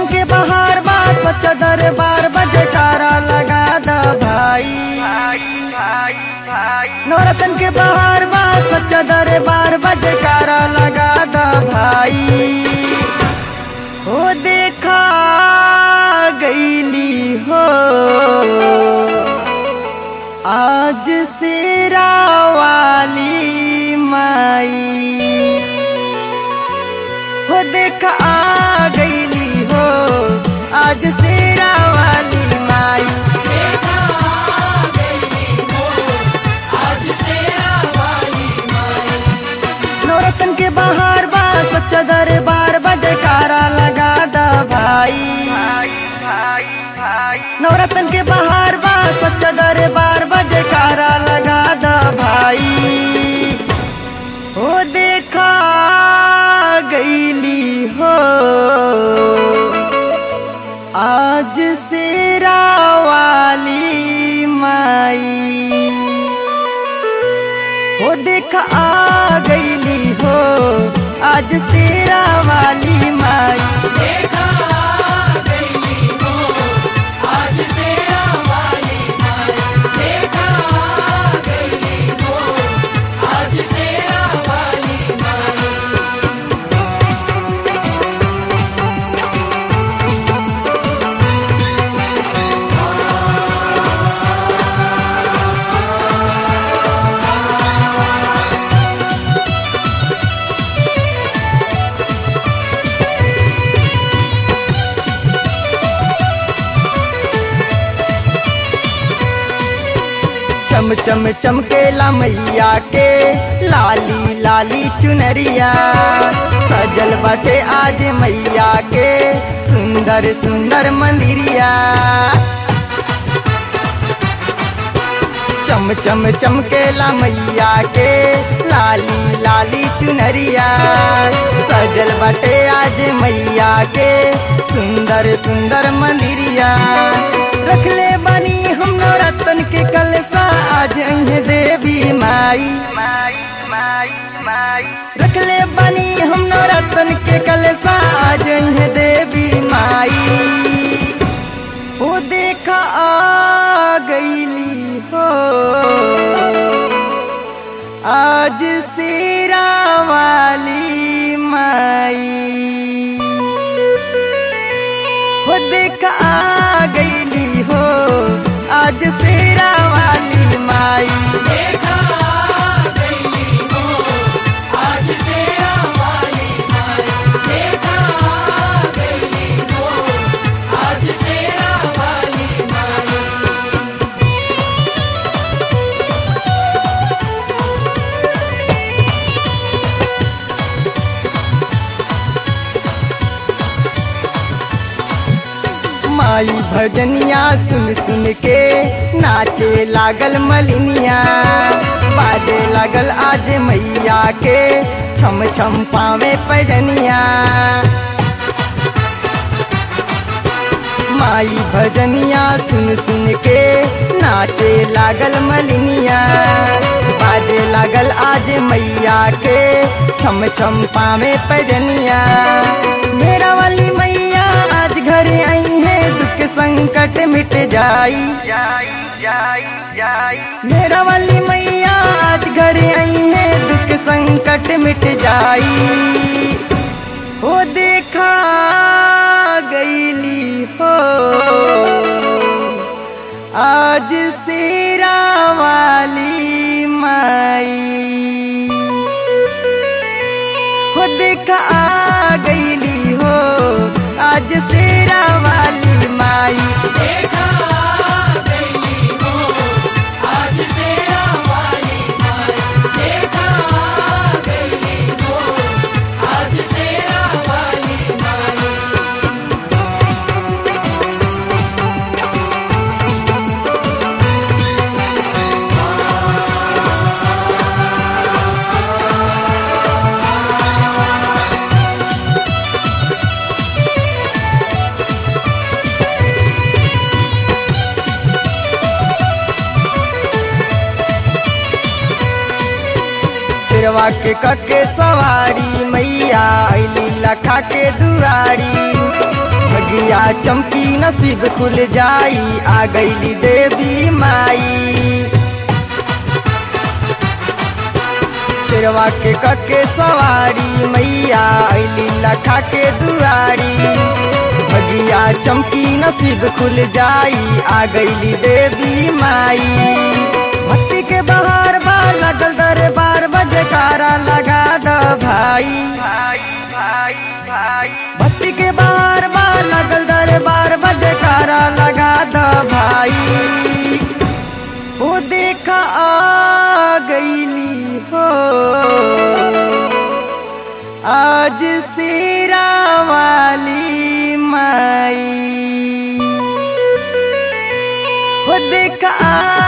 नौरतन के बहार बार सच्चा दरबार बजकारा लगा द भाई नौरतन के बहार बार सच्चा दरबार बजकारा लगा द भाई हो देखा गईली हो आज सेरा वाली माई हो देख आ गईली हो आज सेरा वाली माई नौरतन के बाहर बार सच्चा दरबार बजकारा लगा द भाई नवरतन के बाहर बार सच्चा दरबार बजकारा लगा द भाई हो देखा गईली हो आज सेरा वाली माई हो देखा आ गईली हो आज सेरा वाली माई चम चम चमकेला मैया के लाली लाली चुनरिया सजल बटे आज मैया के सुंदर सुंदर मंदिरिया चम चम चमकेला मैया के लाली लाली चुनरिया सजल बटे आज मैया के सुंदर सुंदर मंदिरिया रखले बनी हम रतन के कलसा आज अहे देवी माई रखले बनी हम रतन के कलसा आज अहे देवी माई वो देखा आ गईली हो आज सेरा वाली माई हो देखा आ गईली हो आज सेरा वाली माई माई भजनिया सुन सुन के नाचे लागल मलिनिया बाजे लागल आज मैया के छम छम पावे पैजनिया माई भजनिया सुन सुन के नाचे लागल मलिनिया बाजे लागल आज मैया के छम छम पावे पैजनिया मेरा वाली मैया आज घर आई है दुख संकट मिट जाई मेरा वाली मैया आज घर आई है दुख संकट मिट जाई हो देखा गईली हो आज सेरा वाली माई हो देखा आ गईली हो आज सेरा वाली माई शेरवा के कके सवारी मैया अली लखा के दुआरी भगिया चमकी नसीब खुल जाई आ गईली देवी माई शेरवा के कके सवारी मैया अली लखा के दुआरी भगिया चमकी नसीब खुल जाई आ गईली देवी माई भक्ति के बहार बार लगल दरबार बजकारा लगा द भाई भक्ति के बार बार लगल दरबार बजकारा लगा द भाई वो देखा आ गईली हो आज सिरा वाली माई वो देखा आ